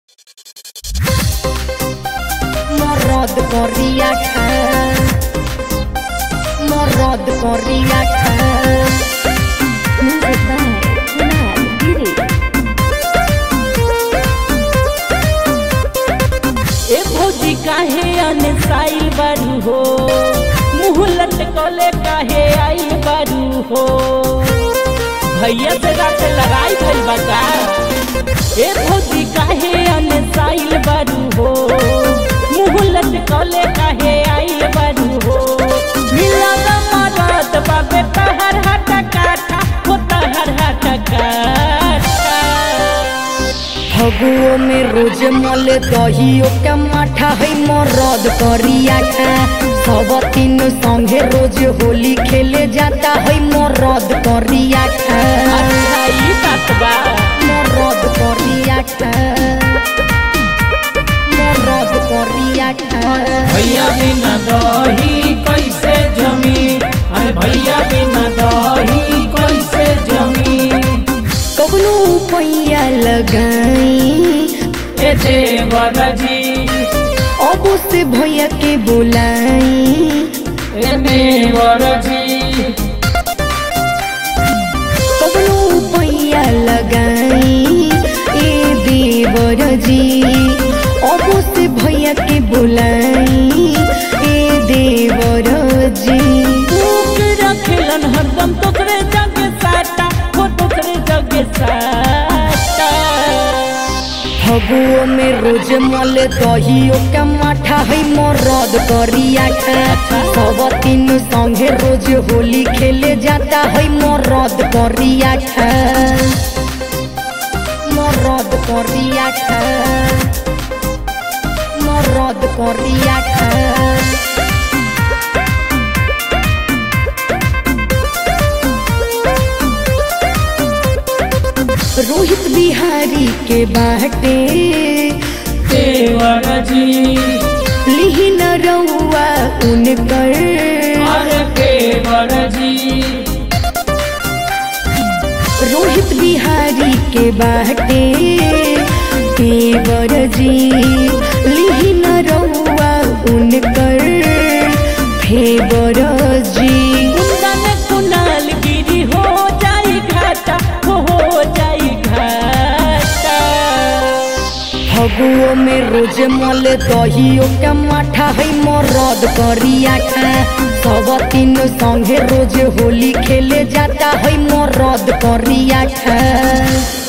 Morrod Corriaca Morrod Corriaca Music by Kunal Giri ए भौजी काहे अनसाइल बारू हो मुंह लटकले काहे आई बारू हो भैया से रात लड़ाई भइल बा का ए भौजी काहे अनसाइल बारू हो मुंह लटकले काहे आई बारू हो मिला द मरद बाबे तहर हट काटा हो तहर हट काटा फगुओ में रोज मले दहियो के माठा है मरद करियाका सब तीन संगे रोज होली खेले जाता है मरद करियाका अच्छा ई बात बा मरद करियाका मरद करियाका भैया बिना दही कैसे जमी अरे भैया बिना दही कैसे जमी कबनो पैया लगाई ए देवर जी अब से भैया के बुलाई ए देवर जी कबनो पैया लगाई ए देवर जी अब से भैया के बुलाई ए देवर जी भूख रखेलन हरदम तोकरे जगे साटा हो तोकरे जगे साटा फगुओ में रोज मले दहियो के माठा है मरद करियाका सब तीन संगे रोज होली खेले जाता है मरद करियाका मरद करियाका मरद करियाका रोहित बिहारी के बाटे देवर जी लिही न रउआ उनकर अरे देवर जी रोहित बिहारी के बाटे देवर जी लिही न रउआ उनकर फेवर जी कुंदन कुनाल गिरी हो जाई घाटा हो हो जाई घाटा फगुओ में रोज मल दहियो के माठा है मरद करियाका सब तीन संगे रोज होली खेले जाता है मरद करियाका